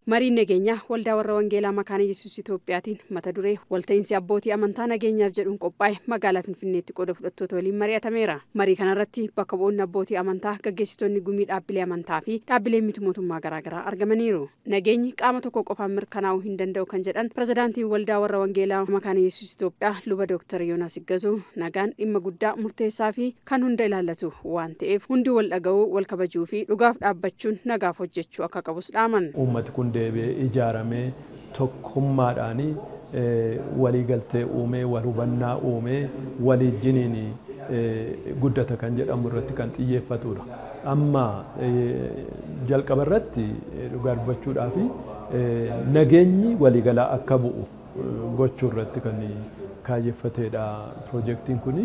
Mariin nageenyaa waldaa warra Wangeelaa Makaana Yesuus Itoophiyaatiin mata duree walta'iinsi abbootii amantaa nageenyaaf jedhuun qophaa'e magaalaa Finfinneetti qooda fudhattoota waliin mari'atameera. Marii kanarratti bakka bu'oonni abbootii amantaa gaggeessitoonni gumii dhaabbilee amantaa fi dhaabbilee miti mootummaa garaagaraa argamaniiru. Nageenyi qaama tokko qofaan mirkanaa'uu hin danda'u kan jedhan pirezidaantiin waldaa warra Wangeelaa Makaana Yesuus Itoophiyaa luba Dooktar Yoonaas Iggazuu nagaan dhimma guddaa murteessaa fi kan hunda ilaallatu waan ta'eef hundi wal dhaga'uu wal kabajuu fi dhugaaf dhaabbachuun nagaaf hojjechuu akka qabus dhaaman. Uummati kun deebi'ee ijaaramee tokkummaadhaan waliigaltee uumee wal hubannaa uumee waliijjiniin guddata kan jedhamu irratti kan xiyyeeffatudha. Amma jalqaba irratti dhugaa dubbachuudhaa fi nageenyi waliigalaa akka bu'u gochuu irratti kan kaayeffatedha piroojeektiin kuni.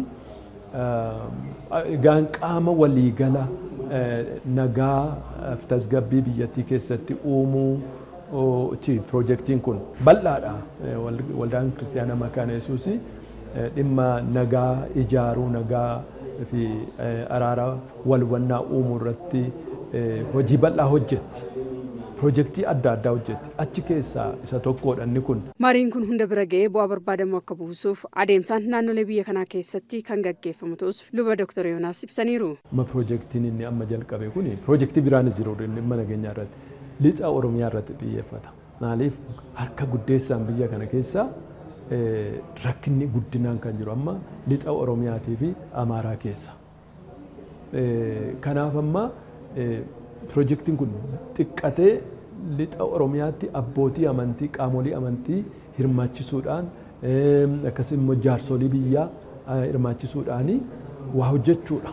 Egaan qaama waliigala nagaa tasgabbii biyyattii keessatti uumuu ti piroojeektiin kun bal'aadha. Waldaan Kiristaanaa Makaana Yesuus dhimma nagaa ijaaruu nagaa fi araara wal hubannaa uumuu irratti hojii bal'aa hojjetti. Piroojeektii adda addaa hojjetti. Achi keessaa isa tokkodha inni kun. Mariin kun hunda bira ga'ee bu'aa barbaadamu akka buusuuf adeemsaan naannolee biyya kanaa keessatti kan gaggeeffamu ta'us luba Dooktar Yoonaas ibsaniiru. Amma piroojeektiin inni amma jalqabe kun piroojeektii biraanis jiru dhimma nageenyaa irratti lixa Oromiyaa irratti xiyyeeffata. Maaliif harka guddeessaan biyya kana keessa rakkinni guddinaan kan jiru amma lixa Oromiyaatii fi Amaaraa keessa. Kanaaf amma piroojeektiin kun xiqqatee lixa Oromiyaatti abbootii amantii qaamolee amantii hirmaachisuudhaan akkasumas immoo jaarsolii biyyaa hirmaachisuudhaan waa hojjechuudha.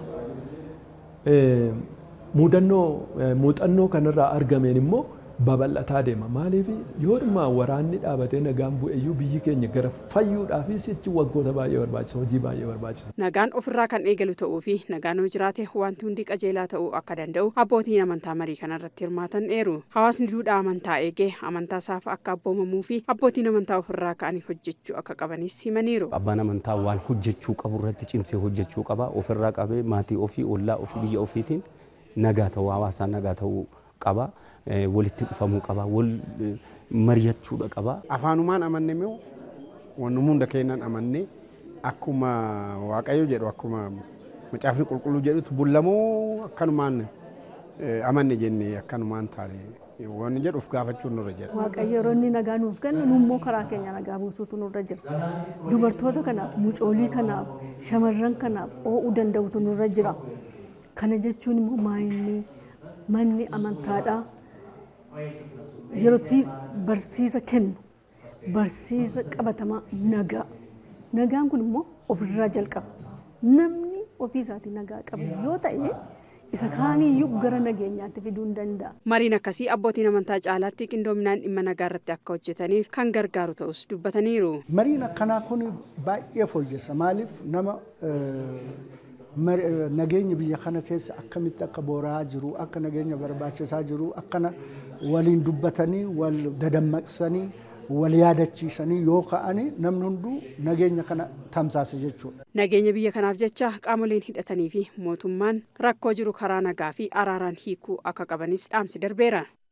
Muudannoo muuxannoo kanarraa argameen immoo babal'ataa deema. Maaliif yoo dhimma waraanni dhaabatee nagaan bu'eeyyuu biyyi keenya gara fayyuudhaaf sichi waggoota baay'ee barbaachisa hojii baay'ee barbaachisa. Nagaan ofirraa kan eegalu ta'uu fi nagaan yoo jiraate wanti hundi qajeelaa ta'uu akka danda'u abbootiin amantaa marii kanarratti hirmaatan eeru. Hawaasni duudhaa amantaa eegee amantaa isaaf akka abboomamuu fi abbootiin amantaa ofirraa ka'anii hojjechuu akka qabanis himaniiru. Abbaan amantaa waan hojjechuu qabu irratti cimsee hojjechuu qaba. Ofirraa qabee maatii ofii, ollaa ofii, biyya ofiitiin nagaa ta'uu hawaasaa nagaa ta'uu qaba. walitti dhufamuu qaba wal mari'achuudha qaba. Afaanumaan amanne immoo wanni hunda keenyan amanne akkuma Waaqayyo jedhu akkuma macaafni qulqulluu jedhutu bullamoo akkanumaan amanne jennee akkanumaan taane wanni jedhuuf gaafachuun nurra jira. Waaqayyo yeroo inni nagaa nuuf kennu nu immoo karaa keenya nagaa buusuutu nurra jira. Dubartoota kanaaf, mucoolii kanaaf, shamarran kanaaf oo'uu danda'utu nurra jira. Kana jechuun immoo maayinni manni amantaadhaa yerootti barsiisa kennu barsiisa qabatamaa nagaa nagaan kun immoo ofirraa jalqaba namni ofii isaatii nagaa qabu yoo ta'e isa kaaniyyuu gara nageenyaatti fiduu hin danda'a. Mariin akkasii abbootiin amantaa caalaatti qindoominaan dhimma nagaa irratti akka hojjetaniif kan gargaaru ta'us dubbataniiru. Mariin akkanaa kun baay'ee fooyyessa maaliif nama nageenya biyya kana keessa akkamitti akka boora'aa jiru akka nageenya barbaachisaa jiru akkana waliin dubbatanii wal dadammaqsanii wal yaadachiisanii yoo ka'anii namni hunduu nageenya kana tamsaasa jechuudha. Nageenya biyya kanaaf jecha qaamoleen hidhatanii fi mootummaan rakkoo jiru karaa nagaa fi araaraan hiikuu akka qabanis dhaamsi darbeera.